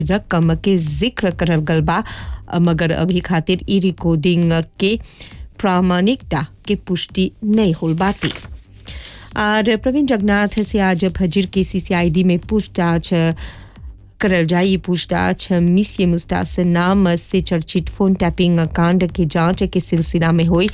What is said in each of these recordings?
रकम के जिक्र करल गल बा मगर अभी खातिर ई रिकॉर्डिंग के प्रामाणिकता के पुष्टि नहीं होल बाती और प्रवीण जगन्नाथ से आज फजर के सीसीआईडी में पूछताछ करल जाई पूछताछ मिसिए मुस्तास नाम से चर्चित फोन टैपिंग कांड के जांच के सिलसिला में हुई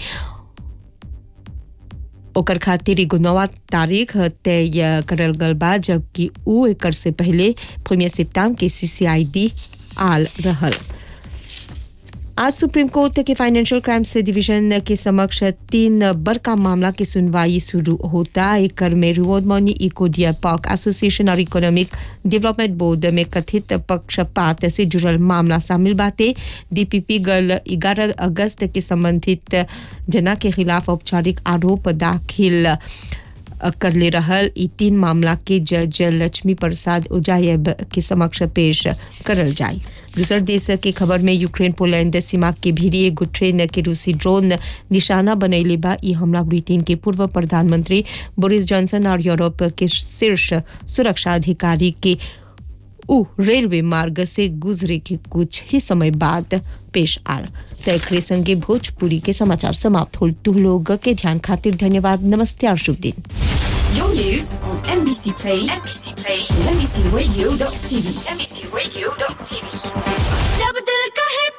ओकर खातिर एगो नवा तारीख तय करल गल बा जबकि ऊ एकर से पहले प्रीमियर सिप्ताम के सीसीआईडी आल रहल आज सुप्रीम कोर्ट के फाइनेंशियल क्राइम्स डिवीजन के समक्ष तीन बड़का मामला की सुनवाई शुरू होता एकर में reward money eco deer park association और इकोनॉमिक डेवलपमेंट बोर्ड में कथित पक्षपात से जुड़ल मामला शामिल बाते डीपीपी गल 11 अगस्त के संबंधित जना के खिलाफ औपचारिक आरोप दाखिल कर ले रहल ई तीन मामला के जज लक्ष्मी प्रसाद उजायब के समक्ष पेश करल जाए दूसर देश के खबर में यूक्रेन पोलैंड सीमा के भीरी एगो ट्रेन के रूसी ड्रोन निशाना बनैले बा ई हमला ब्रिटेन के पूर्व प्रधानमंत्री बोरिस जॉनसन और यूरोप के शीर्ष सुरक्षा अधिकारी के उ रेलवे मार्ग से गुजरे के कुछ ही समय बाद पेश आल तय संगे भोजपुरी के समाचार समाप्त होल तू लोग के ध्यान खातिर धन्यवाद नमस्ते और शुभ दिन Your news on NBC Play, NBC Play, NBCRadio.tv, NBCRadio.tv. जब दिल कहे